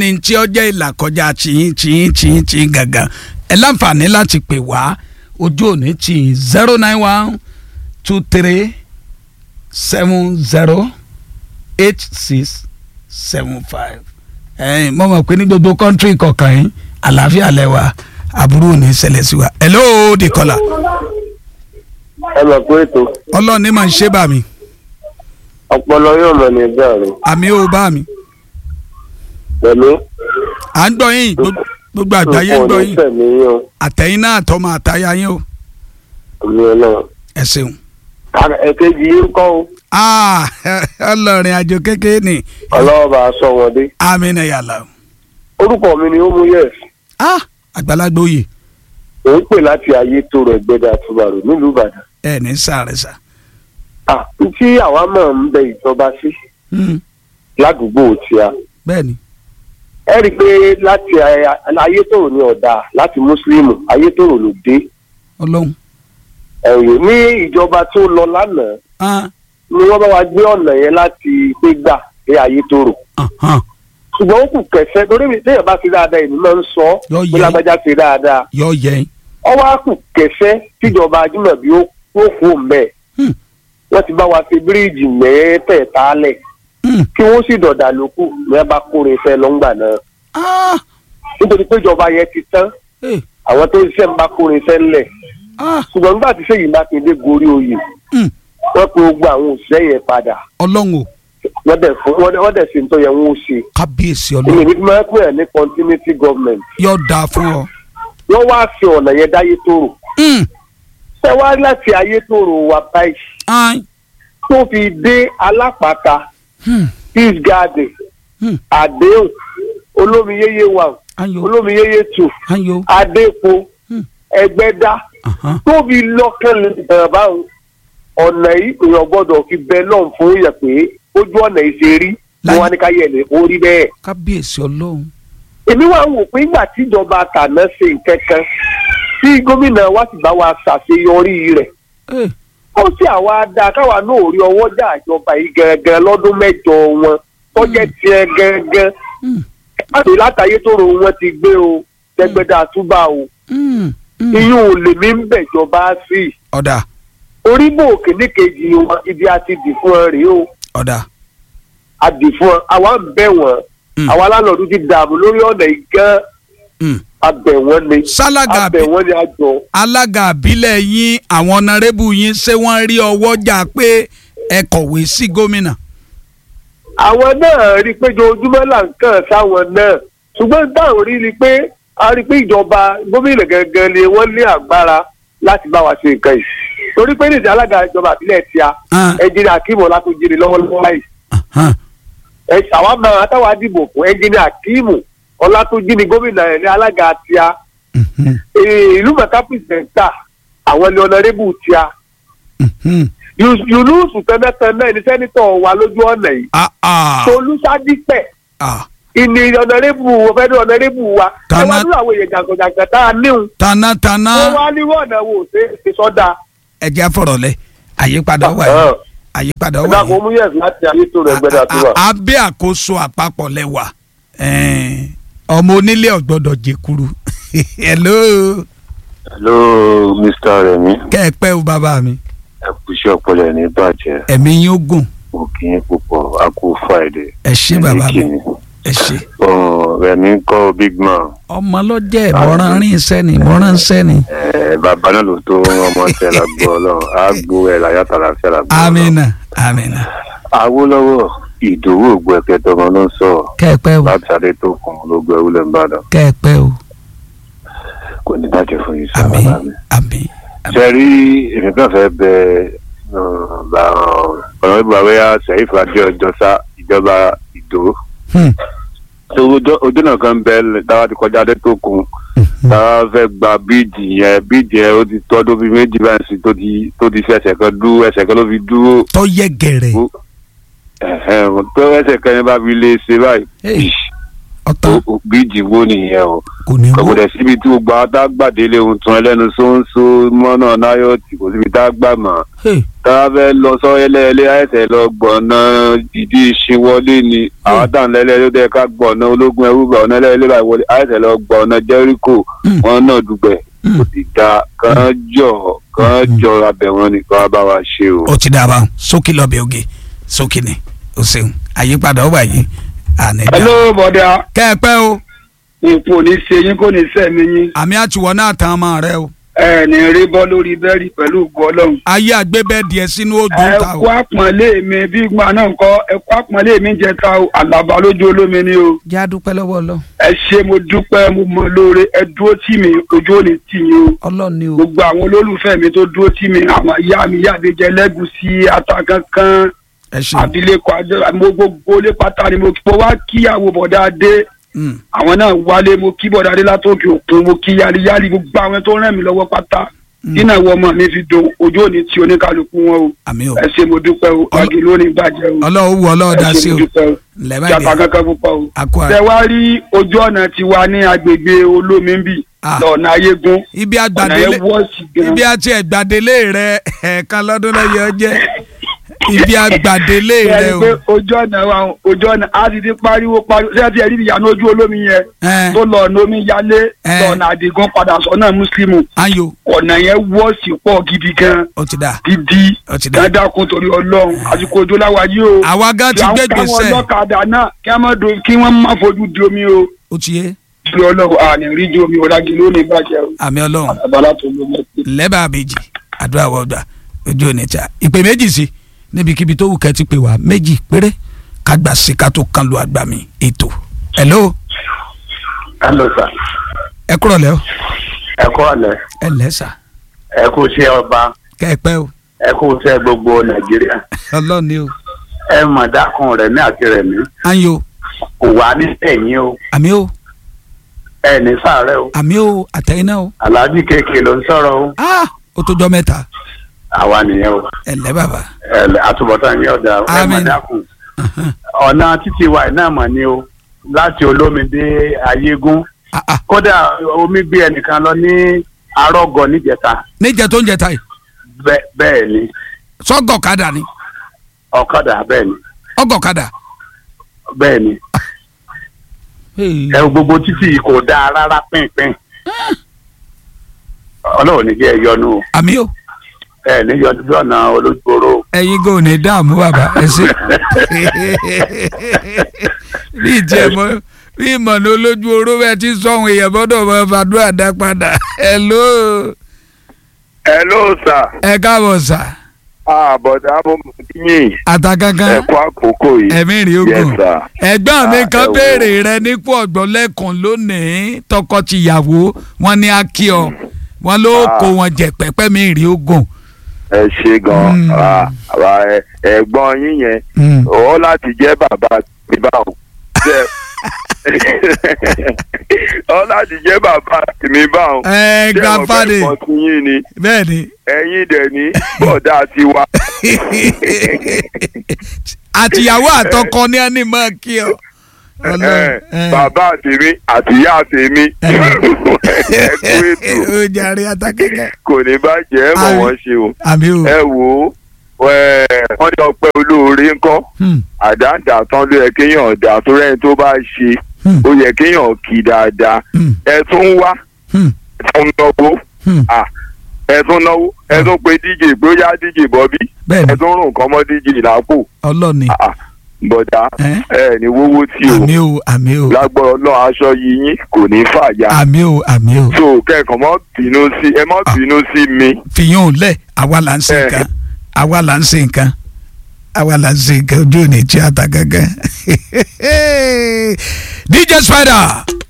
ní tí ó jẹ́ ìlà kọjá tìyín tìyín tìyín tìyín gangan ẹ láǹfààní láti pè wá ojú òní tìyín zero nine one two three seven zero eight six seven five ẹ̀yin mo mọ̀ pé ní gbogbo kọ́ńtírì kọ̀ọ̀kan yín àlàáfíà lẹ́wà àbúrò ní ṣẹlẹ̀ sí wa hello the caller ẹ mọ̀ pé ètò ọlọ́ọ̀ni máa ń ṣe bá mi ọpọlọ yóò mọ̀ ní ìgbà rẹ̀ àmì ò bá mi pẹ̀lú à ń gbọ́ yín gbogbo- gbogbo àgbáyé ń gbọ́ yín tẹ̀mí yín o àtẹ̀yìn náà tọmọ àtayá yín o àmì ọlọ́run. ẹ ṣeun. Ara- èkejì yín kọ́ o Ah, ọlọ́rin àjò kékeré ni ọlọ́wọ́ bá a sọ wọn dé. amínà yàrá orúkọ mi ni ó mú yẹs ah àgbàlagbà oyè ò ń pè láti ayé tó rẹ̀ gbẹ́dà àtúbàrò nílùú ìbàdàn. ẹ ní sáré sá. Ah, n tí àwa máa ń bẹ ìjọba sí Hmm, ládùúgbò tí a bẹ́ẹ̀ni ẹ rí i pé láti aya- ayétòrò ní ọ̀dà láti mùsùlùmù ayétòrò ló dé ọlọ́run. ẹ̀yìn ní ìjọba tó lọ lánàá Ah, ni wọ́n bá wa gbé ọ̀nà yẹn láti pé gbà dé ayétòrò ahan, ṣùgbọ́n ó kù kẹsẹ́ torí mi téèyàn bá ṣe dáadáa èmi máa ń sọ Yọ pé yẹ. lágbájá ṣe dáadáa yọ yẹ. ọwọ́ á kù kẹsẹ́ tíjọba ajímọ̀bí ó kó kó mbẹ́ Hmm, wọ́n ti bá wa fi bíríìjì mẹ́tẹ̀ẹ̀ta lẹ̀ hmm, kí wọ́n sì dọ̀dà lókù ní ẹ bá kórin fẹ́ lọ́ngbà náà ah, nítorí pé ìjọba yẹn ti tán eh, àwọn tó ń ṣiṣẹ́ ń bá kórin fẹ́ ńlẹ̀ ah, ṣùgbọ́n nígbà tí sèyí mákindé gorí oyè hmm, wọ́n pe gbogbo àwọn òṣìṣẹ́ yẹn padà ọlọ́run o wọ́n dẹ̀ fún wọ́n dẹ̀- wọ́n dẹ̀ ṣe ń tó yẹ wọ́n ó ṣe kábíyèsí ilé ọlọ́run ní tí wọ́n pè é ní continuity government yóò dáa fún ọ. wọ́n wá fi ọ̀nà yẹn dáyé tóró Hmm, ṣé wá láti ayé tóró wa báyìí ah, tó fi dé alápàtà hmm, peace garden hmm, àdéhùn olómiyéyé one ayo olómiyéyé two ayo adépo Hmm. ẹgbẹ́dá ahan, tó fi lọ́kànlẹ̀ ìbẹ̀rẹ̀ báwọn ọ̀nà yìí èèyàn gbọ́dọ̀ fi bẹ lọ́n fún yẹ pé ojú ọ̀nà yìí ṣe rí Láyé- wọn á ní ká yẹ lè orí bẹ́ẹ̀. kábíyèsí ọlọ́run. èmi wá wò pé nígbà tíjọba tàná ṣe nǹkan kan tí gómìnà wa sì bá wa ṣàṣeyọrí rẹ̀ Eh, ó sì àwa dáa káwa náà rí ọwọ́ jà ìjọba yìí gangan lọ́dún mẹ́jọ wọn tọ́jẹ́ tiẹ̀ gangan hmm, láti látàyé tó ro wọn ti gbé o tẹgbẹ́dá túbà o hmm, hmm. iyún ò lè mí ń bẹ̀jọba sí i ọ̀dà orígbò kìíní kejì wọn ibi a ti dì fún ọ rèé o ọ̀dà. a dì fún ọ àwa ń bẹ̀ wọ́n Hmm. àwa lánàá ti dààmú lórí ọ̀nà yìí gan Hmm. abẹ̀ wọ́n ni sálága abẹ̀ wọ́n ni a jọ. alága àbílẹ̀ yín àwọn ọ̀nàrẹ́bù yín ṣé wọ́n rí ọwọ́ jà pé ẹ kọ̀wé sí gómìnà. àwọn náà rí i pé ojoojúmọ́ là ń kàn sáwọn náà ṣùgbọ́n táwọn rí i pé a rí i pé ìjọba gómìnà gangan ni wọ́n ní agbára láti bá wa ṣe nǹkan yìí torí pé nídìí alága ìjọba àbílẹ̀ tí a Ah. ẹnjìnì akíìmù ọlátúnjìnì lọ́wọ́lọ́wọ́ báyìí Ahan, ẹ àwa máa táwa dìbò fún ẹnjìnì akíìmù ọlátúnjìnì gómìnà ẹ̀ ní alága tí a mhm, Ee, ìlú mọ̀ká pìrìsẹ̀ńtà àwọn ni ọ̀nàrẹ́bù tí a mhm. yunus tẹ́lẹ̀tẹ́lẹ̀ ní sẹ́nitọ̀ wa lójú ọ̀nà yìí Ah, ah, tolúṣadípẹ̀ ah. ìní ọ̀nàrẹ́bù ọ̀fẹ́dẹ́ ọ̀nàrẹ́bù wa ẹ Tana- wá nínú àwọn èèyàn jàǹkànjàǹkàn tá a níhun tanátana wọ́n wá nírú ọ̀nà wo ṣe é sọ́dà. ẹja fọ̀rọ̀ lẹ àyípadà wà yìí àyípadà wà ẹ̀dá kò yìí mú yẹ̀sì láti ayé tó rẹ̀ gbẹ́dà tó wà. A- a- abẹ́ àkóso àpapọ̀ lẹ́wà ẹ̀ẹ́n, ọmọ onílé ọ̀gbọ́dọ̀ jẹkuru hello hello mr remi kẹ́ ẹ pẹ́ o bàbá mi ẹ kú iṣẹ́ ọpọlọ ẹ̀ ní bàjẹ́ ẹ̀mí yín ó gùn mo kì í púpọ̀ a kú friday ẹ ṣé bàbá mi Ẹ̀mí kì í. ẹ ṣé Ọ̀n, remi ń kọ́ big man ọmọ lọ́jẹ́ ìmọ̀ràn rìn sẹ́ni ìmọ̀ràn sẹ́ni ẹ̀ bàbá náà ló tó ọmọ tẹ lágbo ọlọ́run á gbó ẹ̀ láyàtọ̀ àlàáfíà lágbo ọlọ́run. amina amina awólọ́wọ̀ ìdòwò ògbó ẹ̀kẹ́ tọmọ ló ń sọ̀rọ̀ kẹ́ ẹ pẹ́ o láti adé tó kùn ló gbẹ wúlẹ̀ ńbàdàn kẹ́ ẹ pẹ́ o kò ní bàjẹ́ fún yín sọ àmín bàbá mi. àmín ṣe rí èmi kan fẹ́ bẹ ọ̀nà ìbúrawẹ́yà sẹ́yìn adé ọjọ́ sá ìjọba ìdó Hmm, tó ojú ojú náà kan bẹ dáwà ti kọjá adé tó kùn mhm. dáwà fẹ́ gba bíìdì yẹn bíìdì yẹn ó ti tọ́dún bíi méjì báyìí sí tó ti tó ti fi ẹsẹ̀ kan dúró ẹsẹ̀ kan ló fi dúró tó yẹ gẹ̀rẹ̀ ẹ̀hẹ́n, tó ẹsẹ̀ kan yẹn bá fi lè ṣe báyìí Hey. ọ̀tán o- o- bíríìjì wo nìyẹn o kò ní kò wó dẹ̀ síbi tí gbogbo àwọn tá a gbàdélé ohun tún ẹlẹ́nu ṣóńṣó mọ́nà náyọ̀tì kò síbi tá a gbà mọ́ Hey, tá a fẹ́ lọ sọ́yẹ́lẹ́lẹ́ àìsẹ̀ lọ gbọ̀nà ìdí ìṣinwọlé ni àwọn dáńlẹ́lẹ́ ló dẹ́ ká gbọ̀nà ológun ẹrú gbọ̀nà ẹlẹ́lẹ́ báyìí wọlé àìsẹ̀ lọ gbọ̀nà jẹ́ríkò Mm. wọn náà dùgbẹ̀ Mm. kò sì da kàn jọ kàn Mm. jọ abẹ̀wọ̀n nìkan á bá wa ṣe o. ó ti dábàá sókè lọ́bẹ̀ oge sókè ni o ṣeun àyípadà ó wà yìí àní dá. hello bọ̀dà kẹ́ ẹ pẹ́ o ipò ní ṣe yín kò ní sẹ́mi yín àmì àtiwọ́ náà tán ọmọ rẹ o ẹ ní rí bọ́ lórí bẹ́ẹ̀rì pẹ̀lú ògùn ọlọ́run. ayé àgbébẹ́ díẹ̀ sínú ojú ẹ ta kú o. àpọ́nlé mi bí gbọ́n náà ń kọ́ ẹ kú àpọ́nlé mi jẹ ta o àlàbà lójú olómi ni o. jẹ́ àdúpẹ́ lọ́wọ́ ọlọ́ ẹ ṣe mo dúpẹ́ mo mọ lóore ẹ dúró tì mí ojú ò ní tì yín o. ọlọ́run ni o. gbogbo àwọn olólùfẹ́ mi tó dúró tì mí àwọn ìyá mi ìyá mi jẹ lẹ́gùsí ata kankan ẹ ṣe abilékọ adé mo gbogbo lé pátá ni mo mo wá kíyàwó bọ̀dá adé Mm. àwọn náà wálé mo kí bọ̀dá adé látòkè òkun mo kí yáliyáli gbogbo àwọn tó ràn mí lọ́wọ́ pátá dínà ìwọ ọmọ mi fi dùn ojú òní tí oníkálukú wọn o àmì o ẹ ṣe mo dúpẹ́ o wájú lónìí bàjẹ́ o ọlọ́run wù ọlọ́run dá ẹ ṣe sí mo o dúpẹ́ o lẹ́bàá jàpá ìdí kankan púpọ̀ o. àkó tẹ àrẹ. wá rí ojú ọ̀nà tiwa ní agbègbè olómi ń bì Ah. lọ́ọ̀nà ayégún ibi ọ̀nà àgbàdélé yẹn wọ́ọ̀sì gan ibi àti ẹ̀gbàdélé rẹ ẹ̀ẹ̀kan lọ́dún lọ́yọ̀ jẹ́ ibi àgbàdélé rẹ bẹ́ẹ̀ o. ni pé ojú ọ̀nà wa ojú ọ̀nà á ti di pariwo pariwo ṣé ẹ ti rí ìyànà ojú olómi yẹn ẹ tó lọ ọ̀nà omi yálé Eh. lọ́ọ̀nà àdìgún padà sọ́nà mùsùlùmù ayo ọ̀nà yẹn wọ́ọ̀sì pọ̀ gidi gan ó ti dà gidi ó ti dà. dáadáa torí ọlọ́run àsìkò òjò láwa yìí o àwa gan ti gbé káwọn gbèsè ọlọ́kadà náà kí wọ́n má do- kí wọ́n má fojú di omi o ó ti yé torí ọlọ́run àní rí di omi ọ̀làgì lónìí bàjẹ́ o àmì ọlọ́run àbálá tó ló mẹ́tì. lẹ́bàá méjì àdúrà wọ́ọ̀dà ojú ò ní ta ìpè méjì sí níbikíbi tó wù kẹ́ ti pè wá méjì péré kágbà sí ká tó kan lu àgbà mi ètò hello hello sir ẹ kúrọ̀ lẹ́ o ẹ kú ọ̀lẹ́ ẹ lẹ́sà ẹ kú iṣẹ́ ọba kẹ́ ẹ pẹ́ o ẹ kú iṣẹ́ gbogbo nàìjíríà ọlọ́run ni o ẹ mọ̀ dákun rẹ̀ ní àti rẹ̀ mí ayo kò wá ní ẹ̀yìn o àmì o ẹ ní sàárẹ̀ o àmì o àtẹ̀yìn náà o aláàjì kéèké ló ń sọ̀rọ̀ o ah ó tó jọ mẹ́ta àwa nìyẹn o ẹ lẹ́ bàbá ẹ lẹ- àtúbọ̀tán yín ọ̀dà o. ẹ mọ̀ Àmín. dákun ọ̀nà títí wa náà mọ̀ ni o láti olómi dé ayégún ah ah kódà omi gbé ẹnìkan lọ ní arọ́gọ níjẹta níjẹ tó ń jẹ táyì Bẹ́- bẹ́ẹ̀ ni sọ́gọ̀kadà ni ọ̀kadà bẹ́ẹ̀ ni ọgọ̀kadà bẹ́ẹ̀ ni ẹ wo gbogbo títì yìí kò dáa rárá pínpín ọlọ́run ní kí ẹ yọnu o àmì o ẹ ní yọnu bí ọ̀nà olójúgbòrò ẹ̀yin gò ní dààmú bàbá ẹ ṣe bí ìtì ẹ mọ bí ìmọ̀nà olójú oró bẹ́ẹ̀ ti sọ̀hún èèyàn gbọ́dọ̀ mọ fàdúrà dá padà hello hello sir ẹ káàbọ̀ sà àbọ̀dá mo mọ̀ yín àtàkànkàn ẹ kú àkókò yìí ẹ̀mí rí yes ogun sir. ẹ̀gbọ́n mi Ah, kan ẹ wo. béèrè rẹ nípò ọ̀gbọ́n lẹ́kùn lónìí tọkọ-tìyàwó wọn ní akíọ wọn ló Ah. kó wọn jẹ pẹ́pẹ́ mi rí ogun. ẹ ṣe gan Mm. Ah, àwa, ẹ- ẹ̀gbọ́n yín yẹn Mm. ọ láti jẹ́ bàbá mi báwọn Jẹ́- ọ láti jẹ́ bàbá mi báwọn ẹ grandfather ẹ̀kọ́ sí yín ni bẹ́ẹ̀ ni ẹ̀yin dẹ̀ ní bọ̀dá tiwa àtìyàwó àtọkọ ní ẹni mọ kí ọ. Ọlọ́run, Eh, eh. bàbá tèmi àti ìyá tèmi ẹ kú ètò ó jàre àtàkẹ́kẹ́. kò ní bàjẹ́ ẹ mọ̀ Àmín. wọ́n ṣe o àmì o. ẹ wò ó ẹ, wọ́n ní ọpẹ́ olóore ńkọ́ Hmm, àdáǹdà tán ló yẹ kéèyàn dà tó rẹ́ni tó bá ṣe hmm, ó yẹ kéèyàn kì í dáadáa hmm, ẹ tún wá hmm, ẹ tún náwó hmm. à, ẹ tún náwó ẹ tún pe díje bóyá díje bọ́bí bẹ́ẹ̀ni ẹ tún rùn kọ́ mọ́ díje lápò ọlọ́ni À, à, bọ̀dá Eh? ẹ ní wówó tí o àmì o àmì o lágbọ́rọ̀ náà aṣọ yìí yín kò ní fàya àmì o àmì o. so kẹ́kọ̀ọ́ mọ́ bínú sí ẹ mọ́ bínú sí mi fìyàn ò lẹ̀ àwa là ń ṣe Eh. nǹkan àwa là ń ṣe nǹkan àwa là ń ṣe nǹkan ojú ò ní tí a ta gángan. DJ Spider